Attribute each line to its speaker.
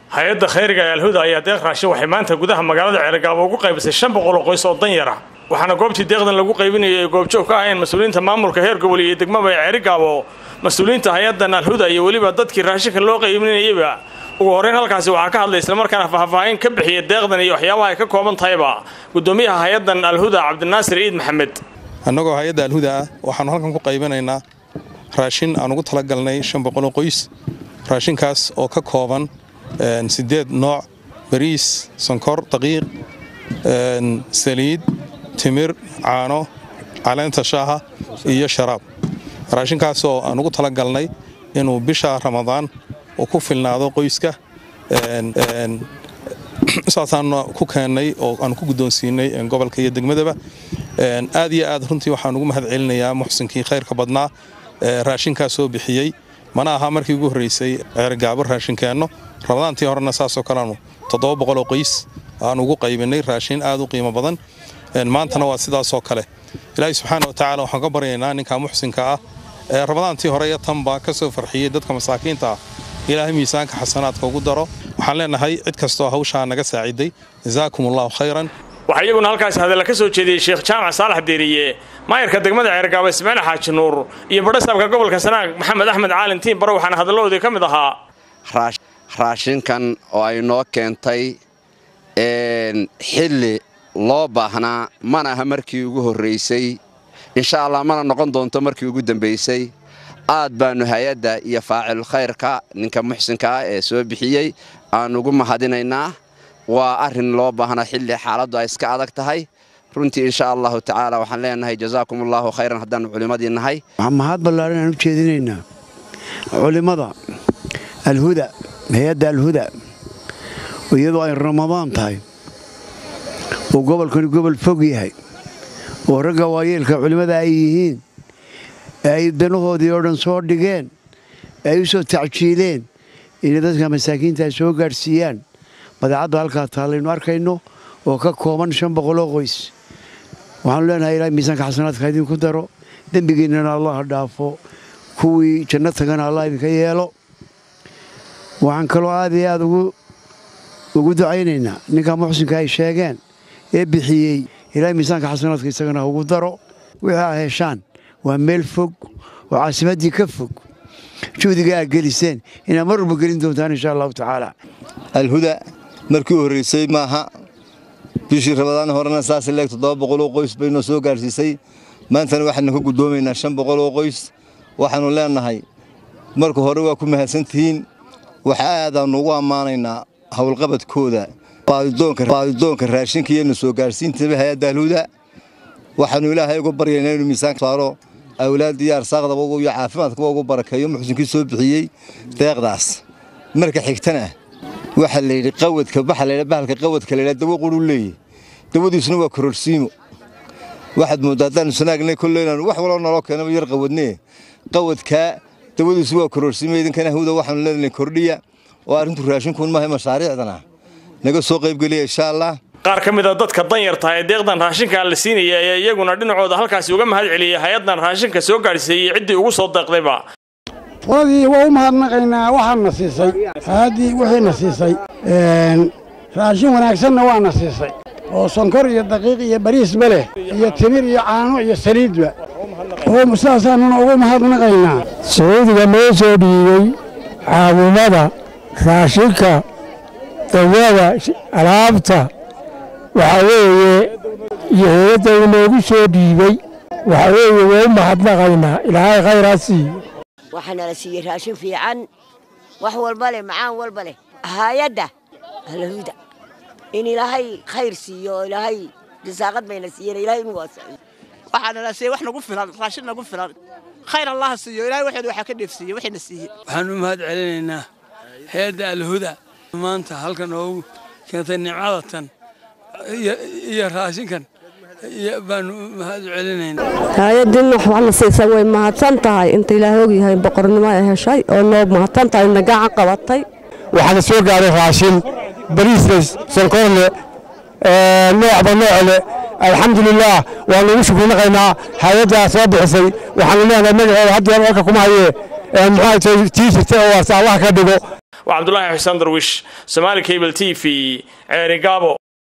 Speaker 1: hay-adda khayriga ee alhuda ayaa deeq raashin waxay maanta gudaha magaalada ceergaabo ugu qaybisay shan boqol oo qoys oo danyar ah waxaana goobtii deeqdan lagu qaybinayay ay goobjoog ka aheen mas-uuliyiinta maamulka heer gobol iyo degmaba ee ceerigaabo mas-uuliyiinta hay-addan alhuda iyo weliba dadkii raashinka loo qaybinayayba ugu horreyn halkaasi waxaa ka hadlay islamarkaana faahfaahin ka bixiya deeqdan iyo waxyaabaha ay ka kooban tahayba gudoomiyaha hay-addan alhuda cabdinaasir ciid maxamed
Speaker 2: annagoo hay-adda alhuda ah waxaannu halkan ku qaybinaynaa raashin aan ugu talagalnay shan boqoloo qoys raashinkaas oo ka kooban siddeed nooc bariis sonkor daqiiq saliid timir caano caleenta shaaha iyo sharaab raashinkaas oo aan ugu talagalnay inuu bisha ramadaan uu ku filnaado qoyska saasaannu ku keennay oo aanu ku guddoonsiinay gobolka iyo degmadaba aad iyo aad runtii waxaan ugu mahad celinayaa muxsinkii khayrka badnaa raashinkaas soo bixiyey mana aha markii ugu horraysay ceergaabo raashinkeenno ramadaantii horena saasoo kaleanu toddoba boqoloo qoys aan ugu qaybinay raashin aad u qiimo badan maantana waa sidaasoo kale ilaahay subxaana wa tacaala waxaan ka baryaynaa ninka muxsinka ah ee ramadaantii hore iyo tanba ka soo farxiyey dadka masaakiinta ah ilaahay miisaanka xasanaadka ugu daro waxaan leenahay cid kastoo hawshaa naga saaciday jazaakum allahu khayran
Speaker 1: waxaa iyaguna halkaasi hadalla ka soo jeediyey sheekh jaamac saalax deeriye maayarka degmada ceergaabo ismaaciil xaaji nuur iyo badhasaabka gobolka sanaag maxamed axmed caalin tiin bare waxaana hadalladoodii ka mid ahaa
Speaker 3: raashinkan oo ay noo keentay xilli loo baahnaa mana aha markii ugu horraysay insha allah mana noqon doonto markii ugu dambaysay aad baannu hay-adda iyo faacil khayrka ninka muxsinka ah ee soo bixiyey aan ugu mahadinaynaa waa arrin loo baahnaa xilli xaaladdu ay iska adag tahay runtii insha allahu tacaala waxaan leenahay jazaakum allaahu khayran haddaannu culimmadii nahay
Speaker 4: waxaan mahad ballaaran aan u jeedinaynaa culimmada alhuda hay-adda alhuda iyadoo ay ramadaan tahay oo gobolkani gobol fog yahay oo ragga waayeelka culimmada ay yihiin ee ay danahoodii oo dhan soo dhigeen ee ay u soo tacjiileen inay dadka masaakiinta ay soo gaadhsiiyaan badeecadda halkaa taallaynu arkayno oo ka kooban shan boqoloo qoys waxaanu leenahay ilaahay miisaanka xasanaadka idinku daro dembigiinnana allah dhaafo kuwii janno tagana allah idinka yeelo waxaan kaloo aad iyo aad ugu ducaynaynaa ninka muxsinka ay sheegeen ee bixiyey ilaahay miisaanka xasanaadka isagana ugu daro wixii aa heshaan waa meel fog oo caasimaddii ka fog juhdiga aad geliseen inaad mar walba gelin doontaan insha allahu tacaala
Speaker 5: alhuda markii u horraysay maaha bishii rabadaan horena saas leeg toddoba boqoloo qoys baynoo soo gaadhsiisay maantana waxaanu ka guddoomaynaa shan boqoloo qoys waxaannu leennahay marka hore waa ku mahadsantihiin waxa aadaannu ugu ammaanaynaa howlqabadkooda baadidoonka raashinka iyonu soo gaadhsiintaba hay-adda alhuda waxaannu ilaahay uga baryaynaa inuu miisaanka saaro awlaadda iyo arsaaqdaba iyo caafimaadkaba ugu barakeeyo muxsinkii soo bixiyey deeqdaas marka xigtana waxaa layidhi qawadka baxa laydha bahalka qawadka laydha dawo quruu leeyahy dawadiisuna waa kororsiimo waxaad mooddaa haddaannu sanaagnay kolle inaanu wax waloo naloo keenaba yar qawadnee qawadkaa dawadiisu waa kororsiimo idinkana hawda waxaanu leenahay kordhiya oo arrintu raashinkuun maahay mashaariicdana naga soo qaybgeliya insha allah
Speaker 1: qaar ka mid a dadka danyarta ee deeqdan raashinka la siinaya ayaa iyaguna dhinacooda halkaasi uga mahad celiyey hay-addan raashinka soo gaadhsiiyey ciddii ugu soo deeqdayba
Speaker 6: qoladii waa u mahadnaqaynaa waxaadna siisay haaddii wixiina siisay raashin wanaagsanna waana siisay oo sonkor iyo daqiiq iyo bariisba leh iyo timir iyo caano iyo saliidba oo sidaasaanuna ugu mahadnaqaynaa
Speaker 7: sacuudiga noo soo dhiibey caawimada raashinka dawada alaabta waxaa weeye iyo heyadda uu noogu soo dhiibey waxaa weeye waa u mahadnaqaynaa ilaahay khayraa siiyo
Speaker 8: waxaana la siiyey raashin fiican wax walba leh macaan walba leh hay-adda alhuda in ilaahay khayr siiyo oo ilaahay risaaqad bayna siiyeen ilaahay inu waasiyo
Speaker 9: waxaana la siiyey wax nagu filan raashin nagu filan khayr allaha siiyo ilaahay waxeedu waxaa ka dheefsiiyey waxayna siiyey
Speaker 10: waxaan u mahad celinaynaa hay-adda alhuda maanta halkan oogu keentay nimcadatan iyo raashinkan baanu mahad celinaynaa
Speaker 11: hay-addiina waxna siisa way mahadsan tahay inta ilaahay ogyahay boqornimo ay heshay oo noo mahadsan tahay na gacan qabatay
Speaker 7: waxaana soo gaaray raashin bariisle sonkorle noocba noocle alxamdulilaah waanu ugu shukrinaqaynaa hay-addaa soo bixisay waxaanu leenahay magaceeda haddeer halka kuma hayee muxuu tii jirtay oo warsa allaha ka dhigo
Speaker 1: waa cabdulaahi xuseen darwish somaali cable t v ceerigaabo